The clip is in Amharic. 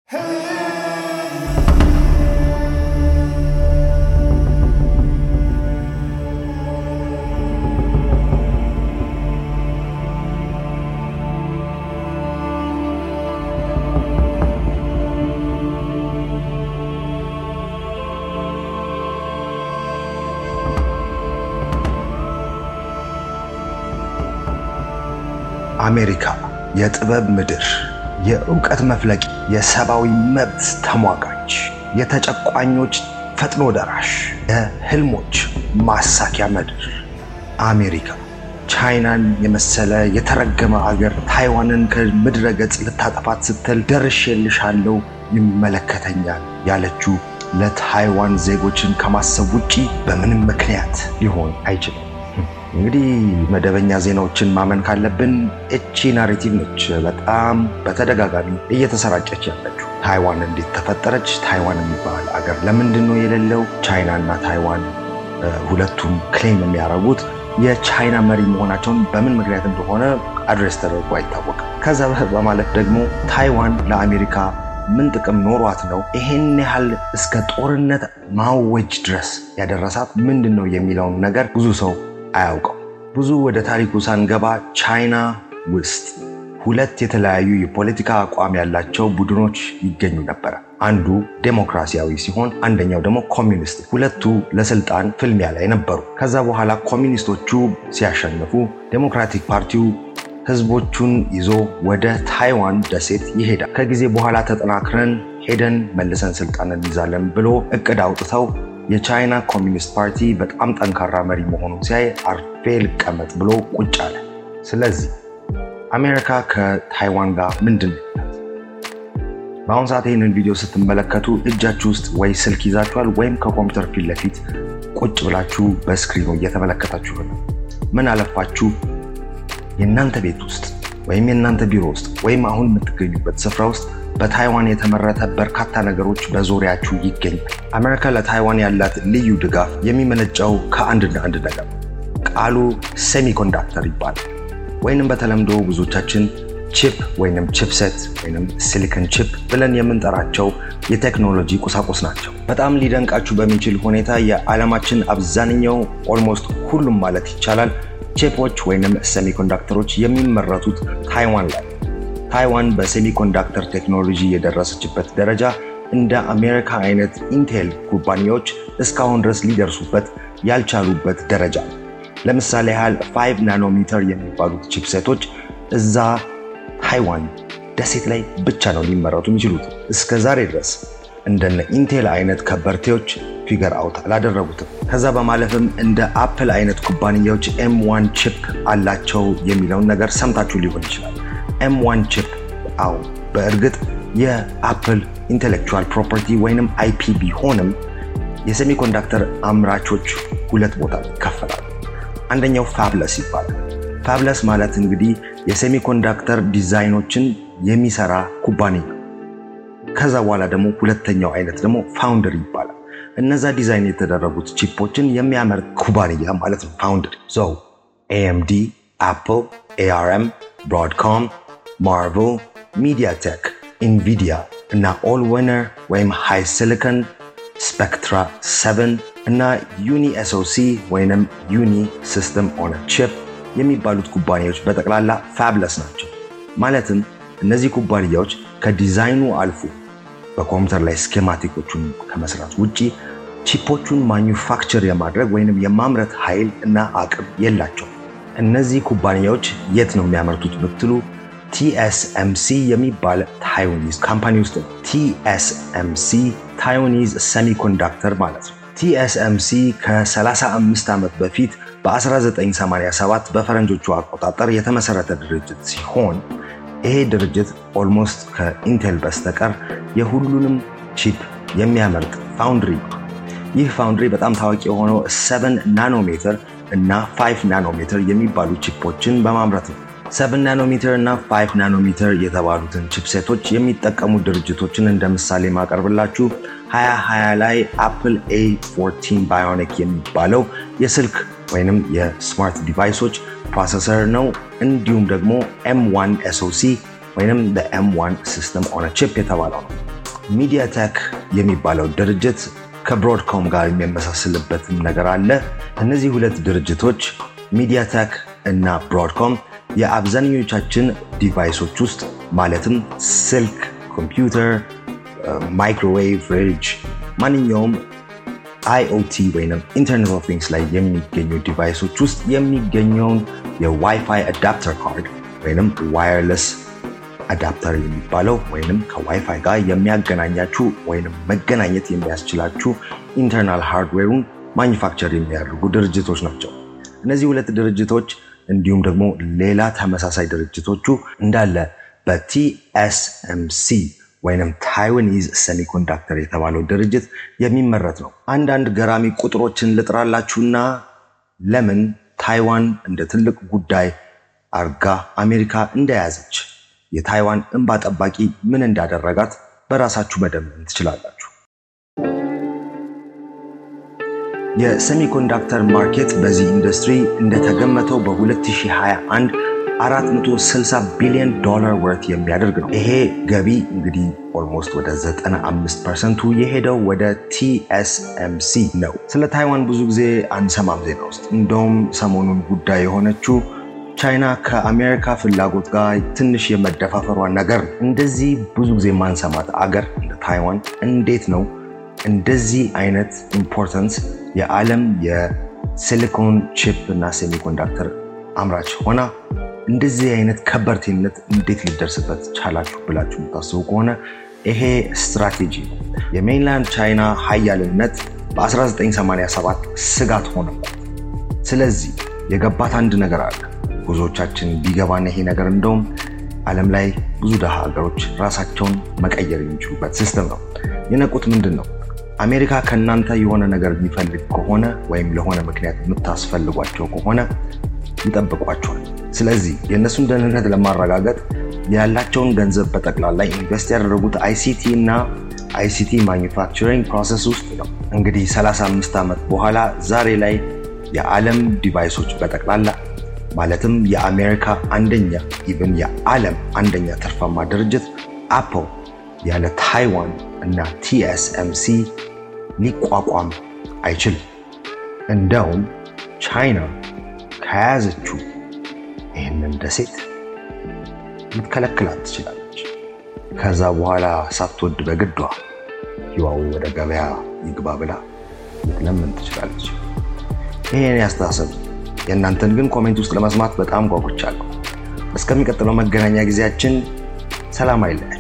አሜሪካ የጥበብ ምድር፣ የእውቀት መፍለቂያ፣ የሰብአዊ መብት ተሟጋች፣ የተጨቋኞች ፈጥኖ ደራሽ፣ የህልሞች ማሳኪያ ምድር አሜሪካ ቻይናን የመሰለ የተረገመ አገር ታይዋንን ከምድረ ገጽ ልታጠፋት ስትል ደርሼልሻለሁ፣ ይመለከተኛል ያለችው ለታይዋን ዜጎችን ከማሰብ ውጪ በምንም ምክንያት ሊሆን አይችልም። እንግዲህ መደበኛ ዜናዎችን ማመን ካለብን እቺ ናሬቲቭ ነች በጣም በተደጋጋሚ እየተሰራጨች ያለችው። ታይዋን እንዴት ተፈጠረች? ታይዋን የሚባል አገር ለምንድን ነው የሌለው? ቻይና እና ታይዋን ሁለቱም ክሌም የሚያደርጉት የቻይና መሪ መሆናቸውን በምን ምክንያት እንደሆነ አድሬስ ተደርጎ አይታወቅም። ከዛ በማለት ደግሞ ታይዋን ለአሜሪካ ምን ጥቅም ኖሯት ነው ይሄን ያህል እስከ ጦርነት ማወጅ ድረስ ያደረሳት ምንድን ነው የሚለውን ነገር ብዙ ሰው አያውቀው። ብዙ ወደ ታሪኩ ሳንገባ ቻይና ውስጥ ሁለት የተለያዩ የፖለቲካ አቋም ያላቸው ቡድኖች ይገኙ ነበረ። አንዱ ዴሞክራሲያዊ ሲሆን አንደኛው ደግሞ ኮሚኒስት። ሁለቱ ለስልጣን ፍልሚያ ላይ ነበሩ። ከዛ በኋላ ኮሚኒስቶቹ ሲያሸንፉ ዴሞክራቲክ ፓርቲው ህዝቦቹን ይዞ ወደ ታይዋን ደሴት ይሄዳል። ከጊዜ በኋላ ተጠናክረን ሄደን መልሰን ስልጣን እንይዛለን ብሎ እቅድ አውጥተው የቻይና ኮሚኒስት ፓርቲ በጣም ጠንካራ መሪ መሆኑን ሲያይ አርፌ ልቀመጥ ብሎ ቁጭ አለ። ስለዚህ አሜሪካ ከታይዋን ጋር ምንድን ነው? በአሁኑ ሰዓት ይህንን ቪዲዮ ስትመለከቱ እጃችሁ ውስጥ ወይ ስልክ ይዛችኋል ወይም ከኮምፒውተር ፊት ለፊት ቁጭ ብላችሁ በስክሪኑ እየተመለከታችሁ ነው። ምን አለፋችሁ የእናንተ ቤት ውስጥ ወይም የእናንተ ቢሮ ውስጥ ወይም አሁን የምትገኙበት ስፍራ ውስጥ በታይዋን የተመረተ በርካታ ነገሮች በዙሪያችሁ ይገኛል። አሜሪካ ለታይዋን ያላት ልዩ ድጋፍ የሚመነጨው ከአንድና አንድ ነገር ቃሉ ሴሚኮንዳክተር ይባላል። ወይንም በተለምዶ ብዙዎቻችን ቺፕ ወይንም ቺፕሴት ወይንም ሲሊከን ቺፕ ብለን የምንጠራቸው የቴክኖሎጂ ቁሳቁስ ናቸው። በጣም ሊደንቃችሁ በሚችል ሁኔታ የዓለማችን አብዛኛው ኦልሞስት ሁሉም ማለት ይቻላል ቺፖች ወይንም ሴሚኮንዳክተሮች የሚመረቱት ታይዋን ላይ ታይዋን በሴሚኮንዳክተር ቴክኖሎጂ የደረሰችበት ደረጃ እንደ አሜሪካ አይነት ኢንቴል ኩባንያዎች እስካሁን ድረስ ሊደርሱበት ያልቻሉበት ደረጃ ነው። ለምሳሌ ያህል 5 ናኖሜትር የሚባሉት ቺፕሴቶች እዛ ታይዋን ደሴት ላይ ብቻ ነው ሊመረቱ የሚችሉት። እስከ ዛሬ ድረስ እንደነ ኢንቴል አይነት ከበርቴዎች ፊገር አውት አላደረጉትም። ከዛ በማለፍም እንደ አፕል አይነት ኩባንያዎች ኤም ዋን ቺፕ አላቸው የሚለውን ነገር ሰምታችሁ ሊሆን ይችላል። ኤም ዋን ቺፕ አው በእርግጥ የአፕል ኢንቴሌክቹዋል ፕሮፐርቲ ወይንም አይፒ ቢሆንም የሴሚኮንዳክተር አምራቾች ሁለት ቦታ ይከፈላሉ። አንደኛው ፋብለስ ይባላል። ፋብለስ ማለት እንግዲህ የሴሚኮንዳክተር ዲዛይኖችን የሚሰራ ኩባንያ። ከዛ በኋላ ደግሞ ሁለተኛው አይነት ደግሞ ፋውንደሪ ይባላል። እነዛ ዲዛይን የተደረጉት ቺፖችን የሚያመርት ኩባንያ ማለት ነው ፋውንደሪ። ሶ ኤኤምዲ፣ አፕል፣ ኤአርኤም፣ ብሮድኮም ማርቨል፣ ሚዲያቴክ፣ ኢንቪዲያ እና ኦል ዊነር ወይም ሃይ ሲሊከን፣ ስፔክትራ 7 እና ዩኒ ኤስኦሲ ወይም ዩኒ ሲስተም ኦን ቺፕ የሚባሉት ኩባንያዎች በጠቅላላ ፋብለስ ናቸው። ማለትም እነዚህ ኩባንያዎች ከዲዛይኑ አልፎ በኮምፒውተር ላይ ስኬማቲኮቹን ከመስራት ውጭ ቺፖቹን ማኒፋክቸር የማድረግ ወይንም የማምረት ኃይል እና አቅም የላቸው። እነዚህ ኩባንያዎች የት ነው የሚያመርቱት ብትሉ ቲኤስኤምሲ የሚባል ታይዋኒዝ ካምፓኒ ውስጥ ነው። ቲኤስኤምሲ ታይዋኒዝ ሰሚኮንዳክተር ማለት ነው። ቲኤስኤምሲ ከ35 ዓመት በፊት በ1987 በፈረንጆቹ አቆጣጠር የተመሰረተ ድርጅት ሲሆን ይሄ ድርጅት ኦልሞስት ከኢንቴል በስተቀር የሁሉንም ቺፕ የሚያመርት ፋውንድሪ ነው። ይህ ፋውንድሪ በጣም ታዋቂ የሆነው 7 ናኖሜትር እና 5 ናኖሜትር የሚባሉ ቺፖችን በማምረት ነው። 7 ናኖሜትር እና 5 ናኖሜትር የተባሉትን ቺፕሴቶች የሚጠቀሙ ድርጅቶችን እንደ ምሳሌ ማቀርብላችሁ 2020 ላይ አፕል A14 ባዮኒክ የሚባለው የስልክ ወይንም የስማርት ዲቫይሶች ፕሮሰሰር ነው። እንዲሁም ደግሞ M1 SoC ወይንም M1 ሲስተም ኦን ቺፕ የተባለው ነው። ሚዲያቴክ የሚባለው ድርጅት ከብሮድኮም ጋር የሚያመሳስልበትም ነገር አለ። እነዚህ ሁለት ድርጅቶች ሚዲያቴክ እና ብሮድኮም የአብዛኞቻችን ዲቫይሶች ውስጥ ማለትም ስልክ፣ ኮምፒውተር፣ ማይክሮዌቭ፣ ፍሪጅ፣ ማንኛውም አይኦቲ ወይም ኢንተርኔት ኦፍ ቲንግስ ላይ የሚገኙ ዲቫይሶች ውስጥ የሚገኘውን የዋይፋይ አዳፕተር ካርድ ወይም ዋየርለስ አዳፕተር የሚባለው ወይም ከዋይፋይ ጋር የሚያገናኛችሁ ወይም መገናኘት የሚያስችላችሁ ኢንተርናል ሃርድዌሩን ማኒፋክቸር የሚያደርጉ ድርጅቶች ናቸው። እነዚህ ሁለት ድርጅቶች እንዲሁም ደግሞ ሌላ ተመሳሳይ ድርጅቶቹ እንዳለ በቲኤስኤምሲ ወይም ታይዋኒዝ ሴሚኮንዳክተር የተባለው ድርጅት የሚመረት ነው። አንዳንድ ገራሚ ቁጥሮችን ልጥራላችሁና ለምን ታይዋን እንደ ትልቅ ጉዳይ አርጋ አሜሪካ እንደያዘች የታይዋን እንባ ጠባቂ ምን እንዳደረጋት በራሳችሁ መደመን ትችላላችሁ። የሴሚኮንዳክተር ማርኬት በዚህ ኢንዱስትሪ እንደተገመተው በ2021 460 ቢሊዮን ዶላር ወርት የሚያደርግ ነው። ይሄ ገቢ እንግዲህ ኦልሞስት ወደ 95 ፐርሰንቱ የሄደው ወደ ቲኤስኤምሲ ነው። ስለ ታይዋን ብዙ ጊዜ አንሰማም ዜና ውስጥ። እንደውም ሰሞኑን ጉዳይ የሆነችው ቻይና ከአሜሪካ ፍላጎት ጋር ትንሽ የመደፋፈሯ ነገር ነው። እንደዚህ ብዙ ጊዜ ማንሰማት አገር እንደ ታይዋን እንዴት ነው እንደዚህ አይነት ኢምፖርታንስ የዓለም የሲሊኮን ቺፕ እና ሴሚኮንዳክተር አምራች ሆና እንደዚህ አይነት ከበርቴነት እንዴት ሊደርስበት ቻላችሁ ብላችሁ የምታስቡ ከሆነ ይሄ ስትራቴጂ ነው። የሜንላንድ ቻይና ሀያልነት በ1987 ስጋት ሆነባት። ስለዚህ የገባት አንድ ነገር አለ። ብዙዎቻችን ቢገባን ይሄ ነገር እንደውም ዓለም ላይ ብዙ ድሃ ሀገሮች ራሳቸውን መቀየር የሚችሉበት ሲስተም ነው። የነቁት ምንድን ነው? አሜሪካ ከእናንተ የሆነ ነገር የሚፈልግ ከሆነ ወይም ለሆነ ምክንያት የምታስፈልጓቸው ከሆነ ይጠብቋቸዋል። ስለዚህ የእነሱን ደህንነት ለማረጋገጥ ያላቸውን ገንዘብ በጠቅላላ ኢንቨስት ያደረጉት አይሲቲ እና አይሲቲ ማኒፋክቸሪንግ ፕሮሰስ ውስጥ ነው። እንግዲህ 35 ዓመት በኋላ ዛሬ ላይ የዓለም ዲቫይሶች በጠቅላላ ማለትም የአሜሪካ አንደኛ ኢቨን የዓለም አንደኛ ትርፋማ ድርጅት አፕል ያለ ታይዋን እና ቲኤስኤምሲ ሊቋቋም አይችልም። እንደውም ቻይና ከያዘችው ይህንን ደሴት ልትከለክላት ትችላለች። ከዛ በኋላ ሳትወድ በግዷ ህዋዌ ወደ ገበያ ይግባ ብላ ልትለምን ትችላለች። ይሄን ያስተሳሰብ የእናንተን ግን ኮሜንት ውስጥ ለመስማት በጣም ጓጉቻለሁ። እስከሚቀጥለው መገናኛ ጊዜያችን ሰላም አይለያል።